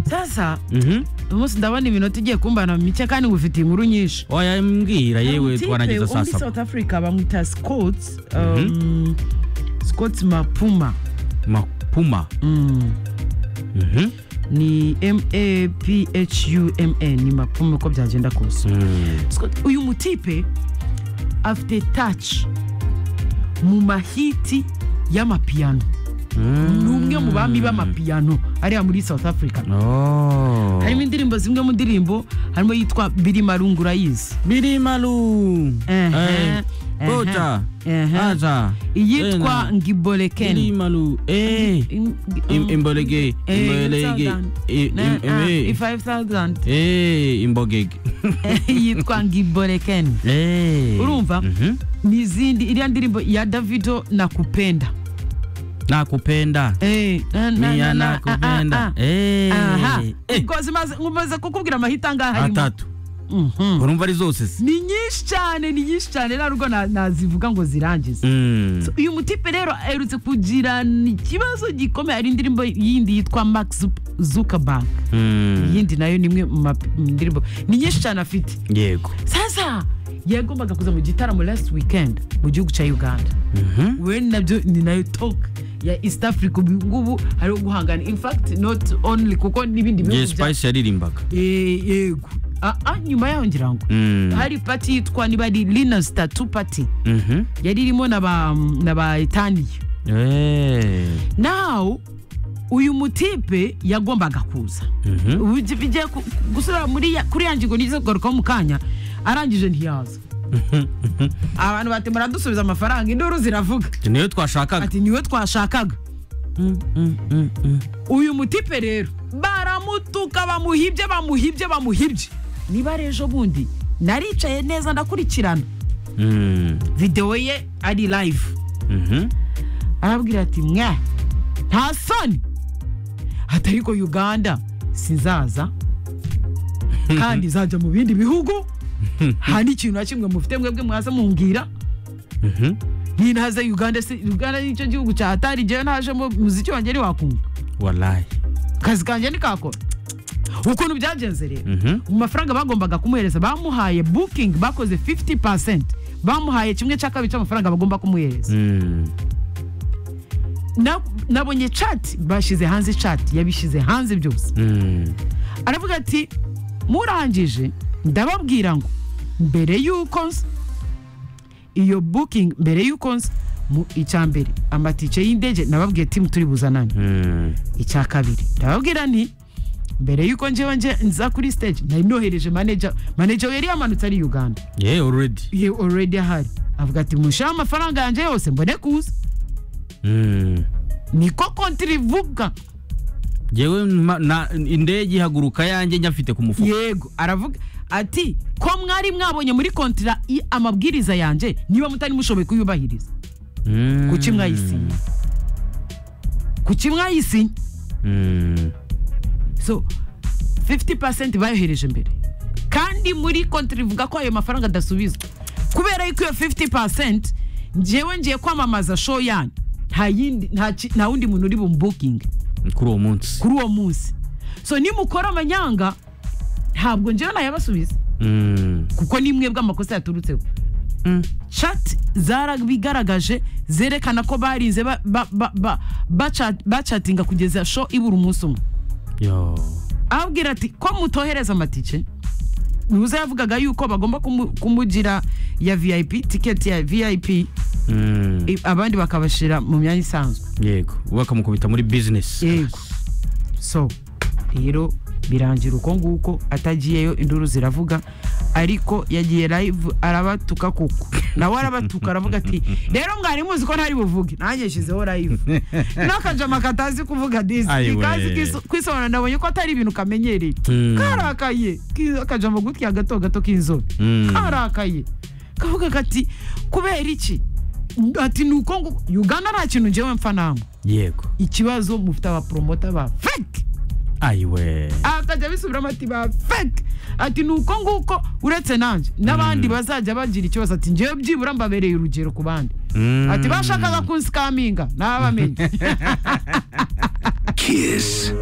ubusa umunsi ndabona iminota igiye kumbana mike kandi ngufitiye inkuru nyinshi wayambwira yewe Hari umutipe twarangiza wo saa muri south saba africa bamwita scott um, scott mapuma mapuma Mm, Mhm. ni maphuma ni mapuma uko byagenda kose Mm. Scott- uyu mutipe afite touch mu mahiti y'amapiyano Mm. ni umwe mu bami b'amapiyano ariya muri south africa Oh. harimo indirimbo zimwe mu ndirimbo harimo yitwa birimarungu urayizi biri malu Ehe, ehe, bota ehe. aza iyitwa biri ngiboleken malu eh im- imbolege imbolege i- im- eh. 5000 eh imbogege yitwa ngiboleken eh Urumva? Mhm. n'izindi iriya ndirimbo ya davido nakupenda nakupenda Eh, na- na- na- miya na- ah, nakupenda ah, eh ah. Aha. eh Ubwo zimaze- nkumaze kukubwira amahita angahe harimo. atatu Mhm. urumva ari zose se ni nyinshi cyane ni nyinshi cyane nta rugo na- nazivuga ngo zirangize Mm. uyu mutipe rero aherutse kugirana ikibazo gikomeye ari indirimbo yindi yitwa max Zup- zuckerberg Mm. iyindi nayo ni imwe mu ma- mu ndirimbo ni nyinshi cyane afite yego sasa yagombaga kuza mu gitaramo last weekend mu gihugu cya uganda Mhm. we nabyo ni nayo talk ya east africa ubu ngubu hari guhangana in fact not only kuko n'ibindi Jay bihugu bya- Spice yaririmbaga Eh, yego Ah, ah, nyuma yaho ngira ngo Mm. hari pati yitwa niba ari linas tatu pati Mhm. yari irimo na ba na ba itaniye eh naw uyu mutipe yagombaga kuza Mhm. ubu bigiye ku- gusubira muri ya- kuri ya ngingo nizo kugarukaho mu kanya arangije ntiyaza abantu bati muradusubiza amafaranga induru ziravuga niyo twashakaga ati niwe twashakaga Mm, mm, mm, mm. uyu mutipe rero baramutuka bamuhibye bamuhibye bamuhibye niba rero ejo bundi naricaye neza ndakurikirana Mm. videwo ye ari live Mhm. arababwira ati mwe nta soni hatariko uganda sinzaza kandi nzajya mu bindi bihugu nta n'ikintu na kimwe mufite mwebwe mwaza mumbwira Mhm. nintaze uganda si uganda nicyo gihugu cyahatari ngewe najemo muziki wanjye ntiwakumva wallahi akazi kanjye ntikakora ukuntu byagenze rero Mhm. mu mafaranga bagombaga kumuhereza bamuhaye booking bakoze 50 bamuhaye kimwe cya kabiri cy'amafaranga bagomba kumuhereza Mm. Na- nabonye chat bashyize hanze chat yabishyize hanze byose Mm. aravuga ati murangije ndababwira ngo mbere y'uko nza iyo booking mbere y'uko nza mu icya mbere amatike y'indege nababwiye timu turi buzanane Mm. icya kabiri ndababwira nti mbere y'uko njyewe nje nza kuri stage nari nohereje manager manager we yari yamanutse ari uganda yeah already ye already ahari avuga ati mushaho amafaranga yanjye yose mbone kuza Mm. niko kontiri ivuga jewe ma- na- indege ihaguruka yanjye nyafite ku mufuka yego aravuga ati ko mwari mwabonye muri kontira i- amabwiriza yanjye niba mutari mushoboye kuyubahiriza Mm. kuki mwayisinye kuki mwayisinye Mm. so 50% bayohereje mbere kandi muri kontiri ivuga ko ayo mafaranga adasubizwa kubera yuko iyo 50% ngewe ngiye kwamamaza show yanyu nta yindi nta ki- nta wundi muntu uri bumubukinge kuri uwo munsi kuri uwo munsi so nimukora amanyanga ntabwo ngewe nayabasubiza Mm. kuko ni mwebwe amakosa yaturutseho Mm. chat zarabigaragaje zerekana ko barinze ba- ba- ba- ba- bacha- bachatinga kugeza show ibura umunsi umwe Yo. ababwira ati ko mutohereza amatike muze yavugaga yuko bagomba kumu- kumugira ya vip tiketi ya vip Mm. i- abandi bakabashyira mu myanya isanzwe yego bakamukubita muri business yego so rero birangira uko nguko atagiyeyo induru ziravuga ariko yagiye live arabatuka kuko nawe arabatuka aravuga ati rero mwari muzi ko ntari buvuge nanjye nshyizeho live n'akajama katazi kuvuga disi Ayiwe. ikazi kwisobanura nabonye ko atari ibintu kamenyereye Mm. karakaye ki- akajama gutya gato gato k'inzobe Mm. karakaye kavuga kati kubera iki ati ni uko ngo uganda nta kintu ngewe mpfa nama yego ikibazo mufite abaporomota ba fake ayiwe akajya abisubiramo ati ba fake ati ni uko nguko uretse nanjye n'abandi bazajya bagira ikibazo ati ngewe byibura mbabereye urugero ku bandi Mm. ati bashakaga kunsikaminga nabamenye Kiss